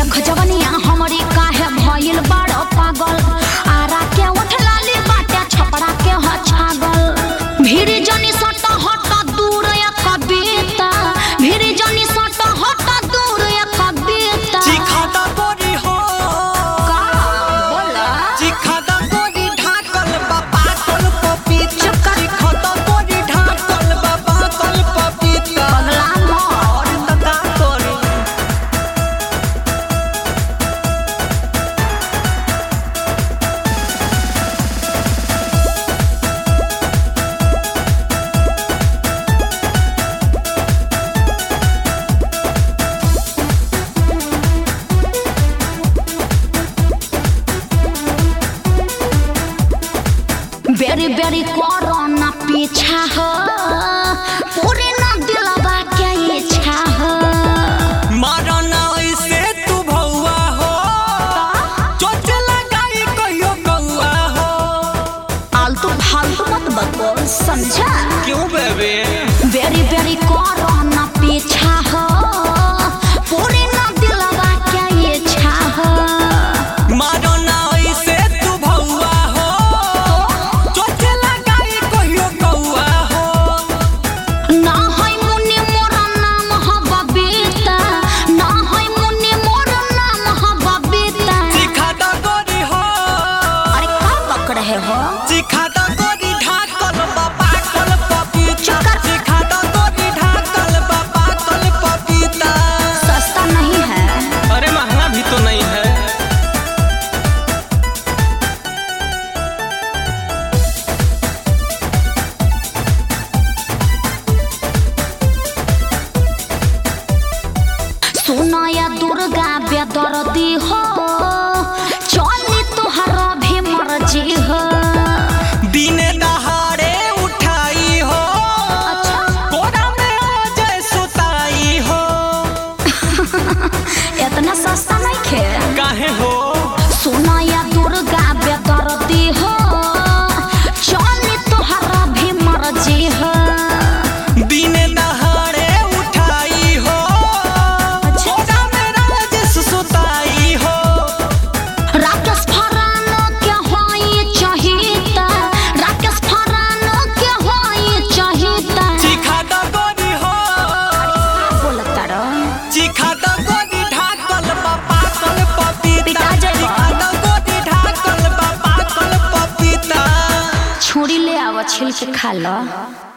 देख जवनिया हमरी काहे भइल बड़ पागल आरा के उठलाली बाटे छपरा के ह छागल भीड़ जनी सट हट दूर या कविता भीड़ जनी सट हट दूर या कविता चिखादा गोरी हो का बोला चिखादा गोरी ढाकल बाबा कल पपीता चुप कर। चिखादा गोरी ढाकल बाबा कल पपीता पगला मोर और त का करी बेरी बेरी करो ना पीछा हो पूरे ना दिलवा के इच्छा हो मारो ना ऐसे तू भौआ हो चोट लगाई कहियो कौआ हो आलतू फालतू मत बको समझा क्यों बेबे बेरी बेरी करो ना पीछा हो पूरे ना दिलवा के इच्छा हो मारो ना ऐसे तू भौआ हो चोट लगाई कहियो कौआ हो ना है मुन्नी मोर नाम ह बबीता ना है मुन्नी मोर नाम ह बबीता चिखादा गोरी हो अरे का बक रहे हो चिखादा गोरी ढाकल बाबा कल पपीता चुप कर। चिखादा गोरी ढाकल बाबा कल पपीता सस्ता नहीं है अरे महंगा भी तो नहीं है सुनया दुर्गा बेदर्दी हो चली तुहर भी मर्जी हो दिने दहाड़े उठाई हो अच्छा कोरा में आ जाए सुताई हो इतना सस्ता नहीं खे काहे हो सुनया दुर्गा बेदर्दी हो चली तुहर भी मर्जी हो दिने दहाड़े उठाई हो अच्छा। कोरा में राजेश सुताई हो राकेश फरानो के होई चाहिता राकेश फरानो के होई चाहिता चिखादा गोरी हो बोलता रो चिखादा गोरी ढाकल बाबा कल पपीता पिटा जाइबा। चिखादा गोरी ढाकल बाबा कल पपीता छुरी ले आव छिल के खा लो